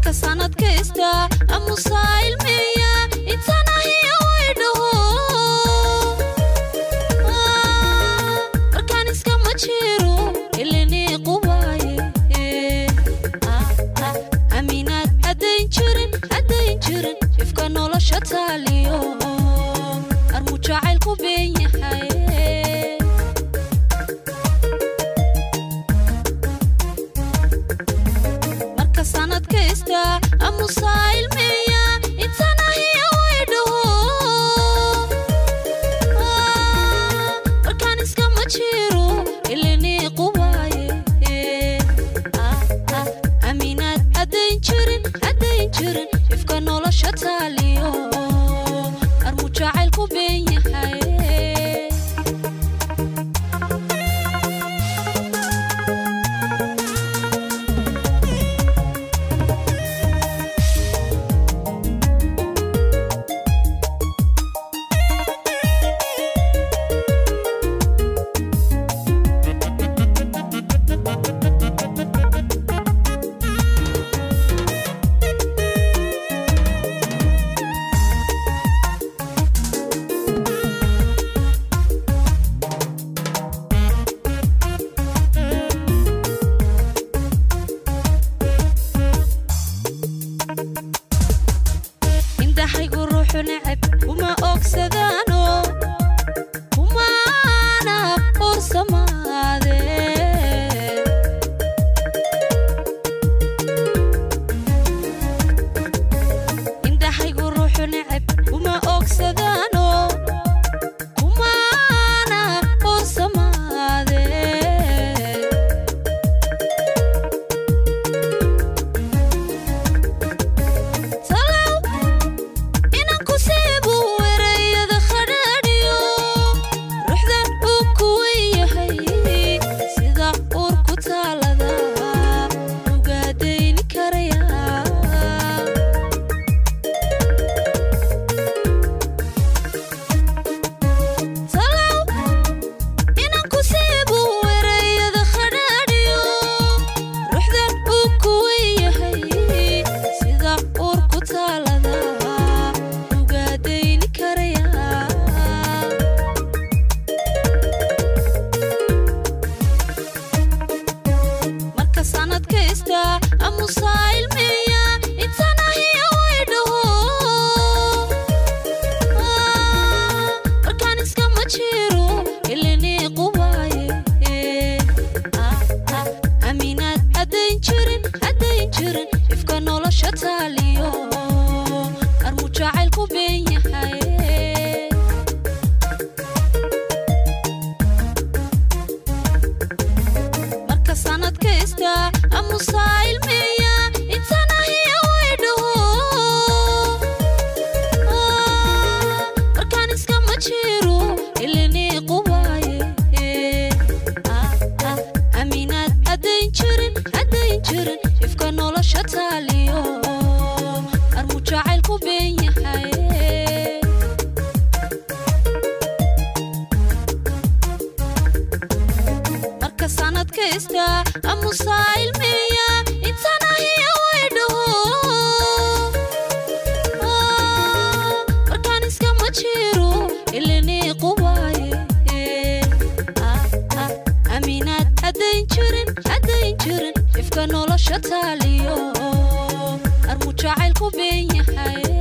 marka sanad kasta amusaa ilmeeya intanahiya waydhaho markaan iskama jiro ilini qubaaye aminaad haddayn jirin haddayn jirin ifka nolosha taaliyo armu jacaylku been yahay marka sanad kasta amusaa ilmeeya intanahiya waydhaho markaan iskama jiro ilini qubaaye aminaad haddayn jirin haddayn jirin ifka nolosha taaliyo armu jacaylku been yahay indhahaygu ruuxu neceb kuma ogsadaano kumaana ursamaade indhahaygu ruuxu neceb kuma ogsadaano kumaana ursamaade talow inaan ku seebo erayada khadhaadhiyo ruuxdan uu kuwan yahay sida uur ku taalada ugaadayni karaya talow inaan ku seebo erayada khadhaadhiyo ruuxdan uu kuwan yahay sida uur ku taalada ugaadayni karaya marka sanad kasta amusaa ilmeeya intanahiya waydhaho markaan iskama jiro ilini qubaaye aminaad haddayn jirin haddayn jirin ifka nolosha taaliyo armu jacaylku been yahay marka sanad kasta amusaa ilmeeya intanahiya waydhaho markaan iskama jiro ilini qubaaye aminaad haddayn jirin haddayn jirin ifka nolosha taaliyo armu jacaylku been yahay marka sanad kasta amusaa ilmeeya intanahiya waydhaho markaan iskama jiro ilini qubaaye aminaad haddayn jirin haddayn jirin ifka nolosha taaliyo armu jacaylku been yahay